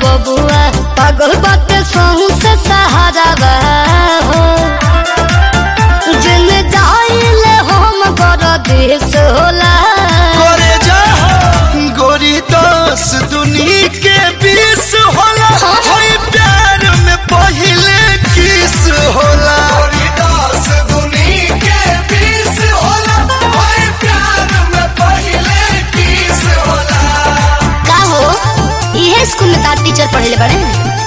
बबुआ पागल बाटे सहू से सहारा हो जिन जाइले हम कर देश होला करे जा गोरी दस दुनी के बीस होला होई प्यार में पहिले किस होला गोरी दस दुनी के बीस होला होई प्यार में पहिले किस होला का हो इहे स्कूल में तार टीचर पढ़ले बड़े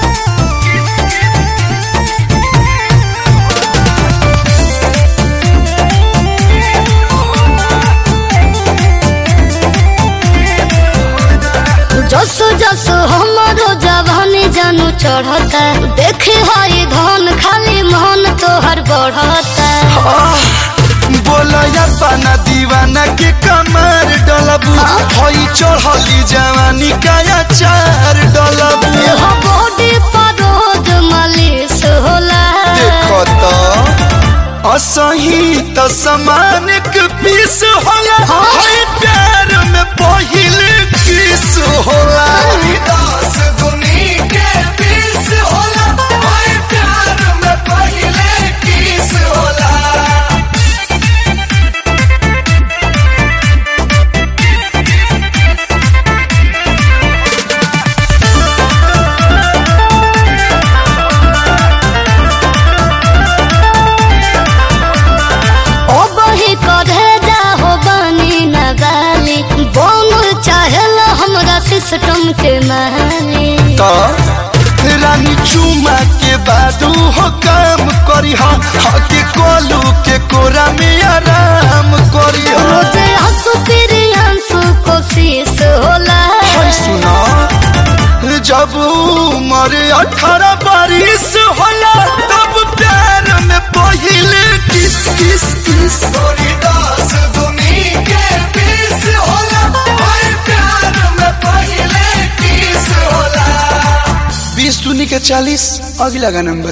जसो जसो हमारो जवानी जानू चढ़ता देखे हरी धन खाली मन तोहर बढ़ता बोला या पाना दीवाना के कमर डलबू होई चढ़ली जवानी का चार डलबू हो बॉडी पर रोज मालिश होला देखो तो असही तो समान के पीस होला होई प्यार में पहिले किस होला दस दुनी के पीस होला होई प्यार में पहिले किस होला ओ बही करे जा हो बनी न गाली बोम चाहल हमरा सिस्टम के माली तो रानी चुमा के बादू हो काम करी हा के कोलू के कोरा में आराम करी हा रोजे हंसू फिर आंसू कोशिश होला हाय सुना जब उम्र अठारह बारिश होला तब प्यार में पहिले किस किस किस गोरी दास दुनी के बीस होला हाय प्यार में पहिले किस होला बीस दुनी के चालीस अगला गाना में